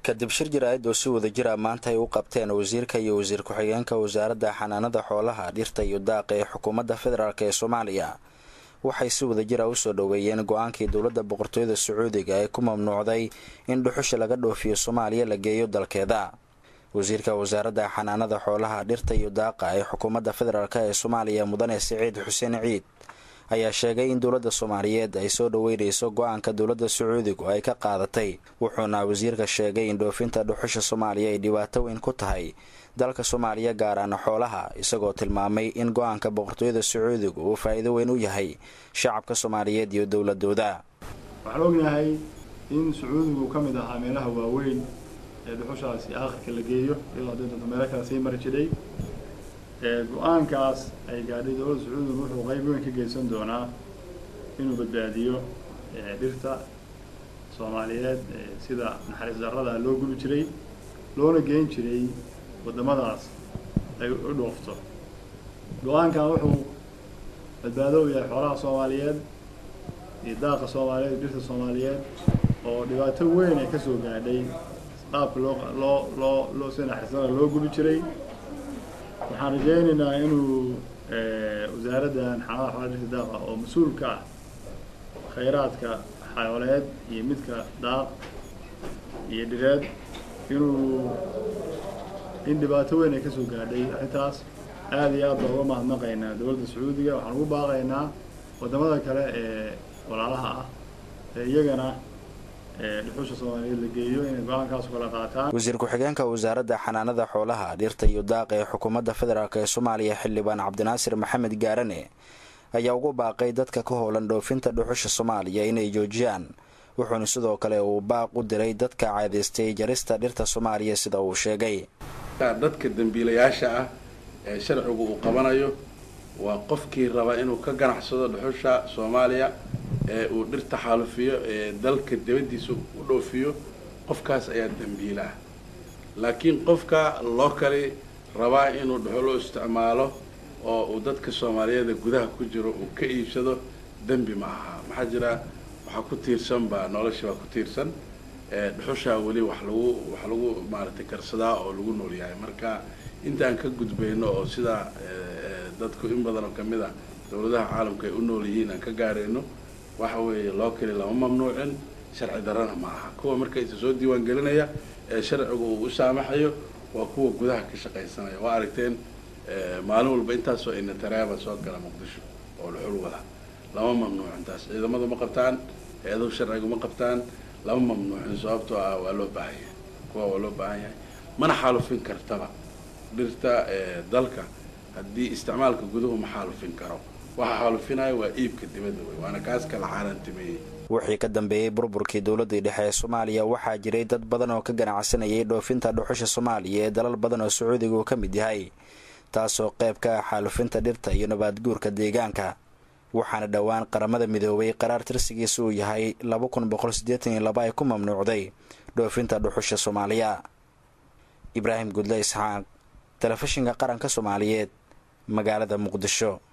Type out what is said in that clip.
kadib shir jaraa'id oo si wada jira maanta ay u qabteen wasiirka iyo wasiir ku-xigeenka wasaaradda xanaanada xoolaha dhirta iyo daaqa ee xukuumadda federaalk ee soomaaliya waxay si wada jira usoo dhoweeyeen go-aankii dowladda boqortooyada sacuudiga ee ku mamnuucday in dhuxusha laga dhoofiyo soomaaliya la geeyo dalkeeda wasiirka wasaaradda xanaanada xoolaha dhirta iyo daaqa ee xukuumadda federaalk ee soomaaliya mudane siciid xuseen ciid ayaa sheegay in dowladda soomaaliyeed ay soo dhoweynayso go-aanka dowladda sacuudigu ay ka qaadatay wuxuuna wasiirka sheegay in dhoofinta dhuxusha soomaaliya ay dhibaato weyn ku tahay dalka soomaaliya gaaraana xoolaha isagoo tilmaamay in go-aanka boqortooyada sacuudigu uu faa'iido weyn u yahay shacabka soomaaliyeed iyo dowladooda waxaan ognahay in sacuudigu ka mid ahaa meelaha waaweyn ee dhuxushaasi aakhirka la geeyo ilaa danta meelo kale sii mari jiray go-aankaas ay gaadhay dowladda sacuudiga wuxuu qayb weyn ka geysan doonaa inuu badbaadiyo dhirta soomaaliyeed sida naxariis darrada loo gubi jiray loona geyn jiray waddamadaas ay u dhoofto go-aankan wuxuu badbaado u yahay xoolaha soomaaliyeed iyo daaqa soomaaliyeed dhirta soomaaliyeed oo dhibaato weyn ay kasoo gaadhay qaabka loo loo loo loo sida naxariis darrada loo gubi jiray waxaan rajaynaynaa inuu wasaaraddan xanaada xoolaha dhirta daaqa oo mas-uul ka ah khayraadka xayooleed iyo midka daaq iyo dhireed inuu in dhibaato weyn ay kasoo gaadhay arrintaas aada iyo aad baa uga mahadnaqaynaa dowladda sacuudiga waxaan ugu baaqaynaa waddamada kale ee walaalaha ah ee iyagana dhuxusha soomaaliyeed la geeyo inay go-aankaas kala qaataan wasiir ku-xigeenka wasaaradda xanaanada xoolaha dhirta iyo daaqa ee xukuumadda federaalk ee soomaaliya xildhibaan cabdinaasir maxamed gaarane ayaa ugu baaqay dadka ka howlan dhoofinta dhuxusha soomaaliya inay joojiyaan wuxuuna sidoo kale uu baaq u diray dadka caadaystay jarista dhirta soomaaliya sida uu sheegay dadka dembiilayaasha ah ee sharcigu uu qabanayo waa qofkii raba inuu ka ganacsado dhuxusha soomaaliya ee uu dhirta xaalufiyo ee dalka dibaddiisa u dhoofiyo qofkaas ayaa dembiila ah laakiin qofka loo kali rabaa inuu dhuxulo isticmaalo oo uu dadka soomaaliyeeda gudaha ku jiro uu ka iibsado dembi ma aha maxaa jira waxaa ku tiirsan baa nolosha baa ku tiirsan dhuxushaa weli wax lagu wax lagu maaragtay karsadaa oo lagu nool yahay marka intaan ka gudbayno oo sidaa dadku in badan oo kamid ah dowladaha caalamka ay u nool yihiin aan ka gaarayno waxa weeye loo keli lama mamnuucin sharci darrana ma aha kuwa marka isa soo diiwaan gelinaya ee sharcigu uu u saamaxayo waa kuwa gudaha ka shaqaysanaya waa aragteen maalin walba intaasoo inatareeba soo gala muqdisho oo dhuxul wada lama mamnuucin taas ciidamadu ma qabtaan hay-aduhu sharcigu ma qabtaan lama mamnuucin sababtoo ah waa loo baahan yahay kuwa waa loo baahan yahay mana xaalufin kartaba dhirta dalka haddii isticmaalka guduhu ma xaalufin karo waxa xaalufinaya waa iibka dibadda wey waana kaas kala caalantimeeyey wixii ka dambeeyey burburkii dowladdii dhexe ee soomaaliya waxaa jiray dad badan oo ka ganacsanayay dhoofinta dhuxusha soomaaliya ee dalal badan oo sacuudiga uu ka mid yahay taasoo qayb ka ah xaalufinta dhirta iyo nabaadguurka deegaanka waxaana dhowaan qaramada midoobay qaraar tirsigiisa uu yahay laba kun boqol siddeetan iyo laba ay ku mamnuucday dhoofinta dhuxusha soomaaliya ibraahim gudle isxaaq telefishinka qaranka soomaaliyeed magaalada muqdisho